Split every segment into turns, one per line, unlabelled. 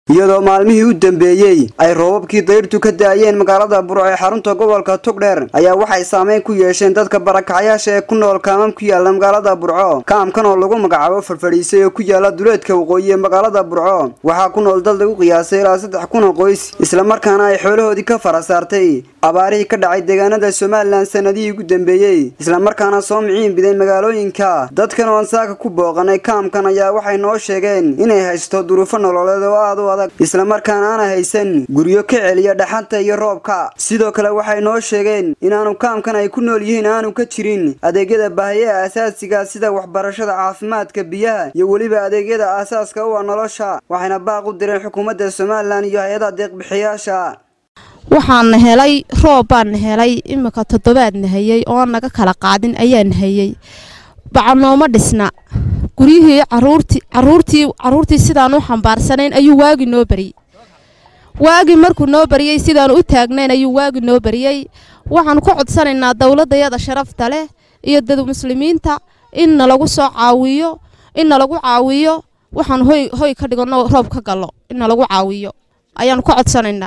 iyadoo maalmihii u dambeeyey ay roobabkii dayrtu ka da-ayeen magaalada burco ee xarunta gobolka togdheer ayaa waxay saameyn ku yeesheen dadka barakacyaasha ee ku nool kaamam ku yaala magaalada burco kaamkan oo lagu magacaabo farfadhiisay oo ku yaala duleedka waqooyi ee magaalada burco waxaa ku nool dad lagu qiyaasay ilaa saddex kun oo qoys islamarkaana ay xoolahoodii ka fara saartay abaarihii ka dhacay deegaanada somalilan sanadihii ugu dambeeyey islamarkaana soo miciin biday magaalooyinka dadkan oon saaka ku booqanay kaamkan ayaa waxay noo sheegeen inay haysto duruufo nololeed oo aad u adag islamarkaana aana haysan guryo ka celiya dhaxanta iyo roobka sidoo kale waxay noo sheegeen inaanu kaamkan ay ku nool yihiin aanu ka jirin adeegyada baahiyaha asaasiga sida waxbarashada caafimaadka biyaha iyo weliba adeegyada aasaaska u ah nolosha waxayna baaq u direen xukuumadda somalilan iyo hay-adaha deeqbixiyaasha
waxaana helay roob baana helay imika toddobaadna hayey oo naga kala qaadin ayaana hayey bacanooma dhisna guryihii caruurtii caruurtii sidaan u xambaarsanayn ayuu waagi noo bariyey waagi markuu noo bariyey sidaan u taagnayn ayuu waagi noo bariyey waxaan ku codsanaynaa dowladayada sharafta leh iyo dad muslimiinta in nalagu soo caawiyo in nalagu caawiyo waxaan hoy hoy ka dhigano roob ka gallo in nalagu caawiyo ayaan ku codsanaynaa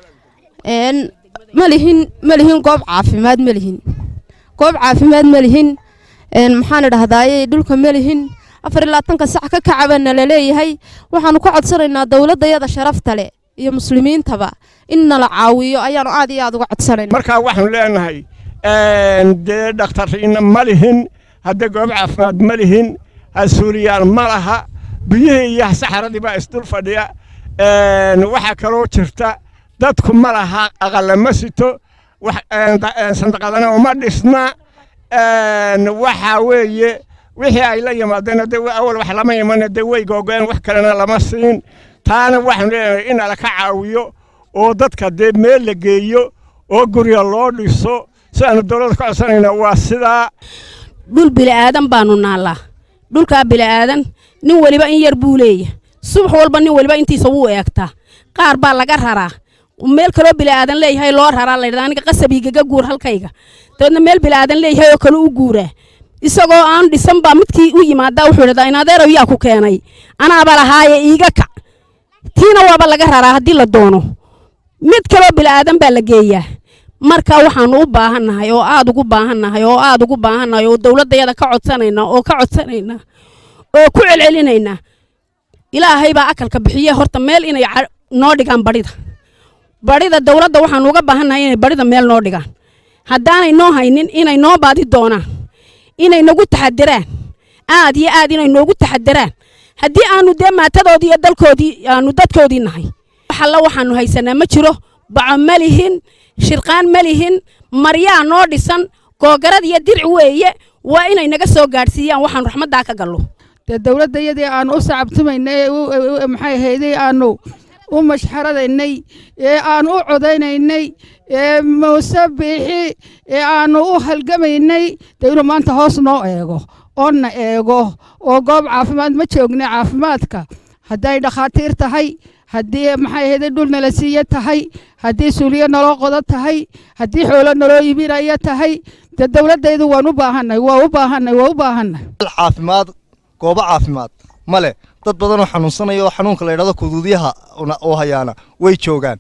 malihin malihin goob caafimaad malihin goob caafimaad malihin maxaan idhahdaaye dhulka malihin afar iyo labaatanka sac ka kacabana laleeyahay waxaanu ka codsanaynaa dowladayada sharafta leh iyo muslimiintaba in nala caawiyo ayaanu aad iyo aad uga codsanayna
markaa waxaanu leenahay dee dhakhtariina ma lihin hadda goob caafimaad ma lihin asuuliyaan ma laha biyihii iyo saxaradii baa isdul fadhiya waxaa kaloo jirta dadku ma laha aqalla ma sito sandaqadana uma dhisna waxaa weeye wixii ay la yimaadeen awal wax lama iman dee way googeen wax kalena lama siin taana waxaanu leenahay in ala ka caawiyo oo dadka dee meel la geeyo oo gurya loo dhiso sidaanu dowladda ka codsanayna waa sidaa
dhul bili'aadan baanu naallaa dhulkaa bili'aadan nin weliba in yar buu leeya subax walba nin weliba intiisa wuu eegtaa qaar baa laga raraa meel kaloo bili'aadan leeyahay loo raraa laydhahda aniga qasabiigaga guur halkayga dabeedna meel bili'aadan leeyahay oo kale u guuraa isagoo aan dhisan baa midkii u yimaadaa wuxuu idhahdaa in adeerow yaa ku keenay anaaba lahaaye iiga kac tiina waaba laga raraa haddii la doono mid kaloo bili'aadan baa la geeyaa marka waxaanu u baahannahay oo aad ugu baahannahay oo aad ugu baahannahay oo dowladdayada ka codsanayna oo ka codsanayna oo ku celcelinayna ilaahay baa akalka bixiye horta meel inay noo dhigaan badhida badhida dowladda waxaanu uga baahannahay inay badhida meel noo dhigaan haddaanay noo haynin inay noo baadi doonaan inay nagu taxadiraan aad iyo aad inay noogu taxadiraan haddii aanu dee maatadoodii iyo dalkoodii aanu dadkoodii nahay waxalla waxaanu haysanaa ma jiro baco ma lihin shirqaan ma lihin maryaa noo dhisan googarad iyo dirci weeye waa inay naga soo gaadhsiiyaan waxaanu raxmaddaa ka gallo
dee dowladdayadii aanu u sacabtumaynay ee maxay ahayday aanu u mashxaradaynay ee aanu u codaynaynay ee muuse biixi ee aanu u halgamaynay dee inuu maanta hoos noo eego oonna eego oo goob caafimaad ma joogna caafimaadka hadday dhakhaatiir tahay haddii maxay ahayday dhul nala siiye tahay haddii suuliyo naloo qodo tahay haddii xoolo naloo iibinaya tahay dee dowladdaydu waan u baahanay waa u baahanay waa u baahanay
caafimaad goobo caafimaad ma leh dad badan oo xanuunsanaya oo xanuunka la yidhahdo kuduudyaha oo hayaana way joogaan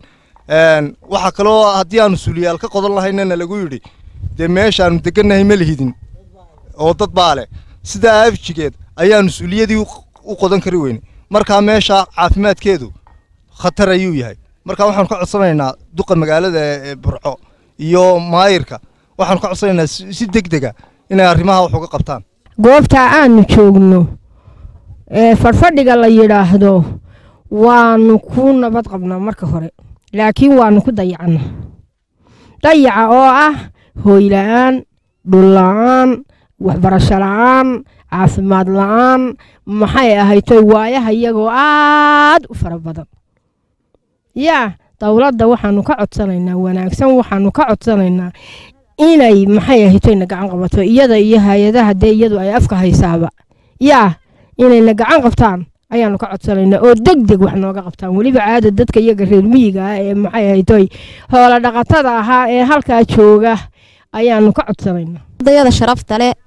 waxaa kaloo haddii aanu suuliyaal ka qodan lahaynana lagu yidhi dee meeshaanu degannahay ma lihidin oo dad baa leh sidaa afjigeed ayaanu suuliyadii u qodan kari weyne markaa meesha caafimaadkeedu khatar ayuu yahay markaa waxaanu ka codsanaynaa duqa magaalada ee burco iyo maayirka waxaanu ka codsanaynaa si deg dega inay arrimaha wax uga qabtaan
goobtaa aanu joogno ee fadhfadhiga la yidhaahdo waanu ku nabad qabnaa marka hore laakiin waanu ku dayacna dayaca oo ah hooyla'aan dhulla'aan waxbarasho la'aan caafimaad la'aan maxay ahaytoy waayaha iyagoo aad u fara badan yaa dowladda waxaanu ka codsanaynaa wanaagsan waxaanu ka codsanaynaa inay maxay ahaytoyna gacan qabato iyada iyo hay-adaha dee iyadu ay afka haysaaba yaa inayna gacan qabtaan ayaanu ka codsanaynaa oo deg deg wax nooga qabtaan weliba caada dadka iyaga reer miyiga ah ee maxay ahaytoy hoola dhaqatada ahaa ee halkaa jooga ayaanu ka codsanaynaa
dayada sharafta leh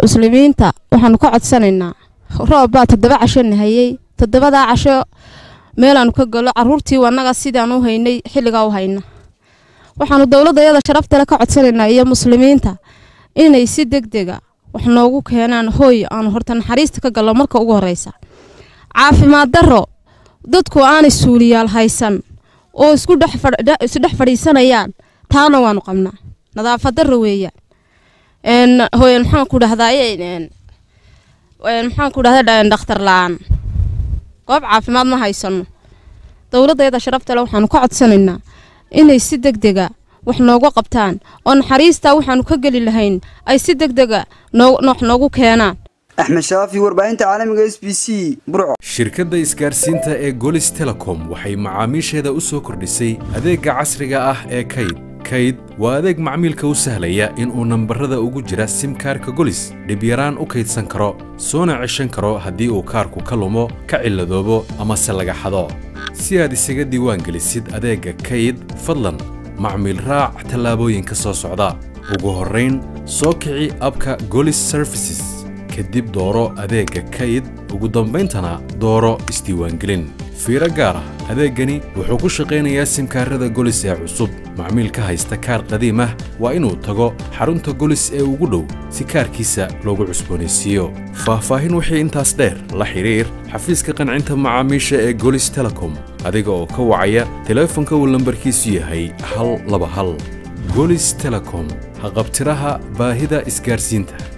muslimiinta waxaanu ka codsanaynaa roob baa toddoba casho nahayey toddobadaa casho meelaanu ka galo caruurtii annaga sidaan u haynay xilligaa u hayna waxaanu dowladda iyada sharaftale ka codsanaynaa iyo muslimiinta inay si deg dega wax noogu keenaan hooy aanu horta naxariista ka gallo marka ugu horeysa caafimaad darro dadku aanay suuliyaal haysan oo isku isdhex fadhiisanayaan taana waanu qabnaa nadaafad darro weeyaan hooy maxaan ku dhahdaa maxaan ku dhahdaa dhakhtar la-aan goob caafimaad ma haysano dowladayada sharaftale waxaanu ka codsanaynaa inay si deg dega wax noogu qabtaan oo naxariistaa waxaanu ka geli lahayn ay si deg dega wax noogu keenaan
axmed shaafi warbaahinta caalamiga s b c burco
shirkadda isgaarsiinta ee golis telecom waxay macaamiisheeda u soo kordhisay adeegga casriga ah ee kayd kayd waa adeeg macmiilka u sahlaya inuu nambarada ugu jira simkaarka golis dhibyaraan u kaydsan karo soona ceshan karo haddii uu kaarku ka lumo ka cilladoobo amase laga xado si aad isaga diiwaangelisid adeegga kayd fadlan macmiil raac tallaabooyinka soo socda ugu horrayn soo kici abka golis services kadib dooro adeegga kayd ugu dambayntana dooro isdiiwaangelin fiiro gaar ah adeeggani wuxuu ku shaqaynayaa simkaarada golis ee cusub macmiilka haysta kaar qadiim ah waa inuu tago xarunta golis ee ugu dhow si kaarkiisa loogu cusboonaysiiyo faahfaahin wixii intaas dheer la xidhiir xafiiska qancinta macaamiisha ee golis telecom adiga oo ka wacaya teleefonka uu lambarkiisu yahay hal laba hal golis telecom haqabtiraha baahida isgaarsiinta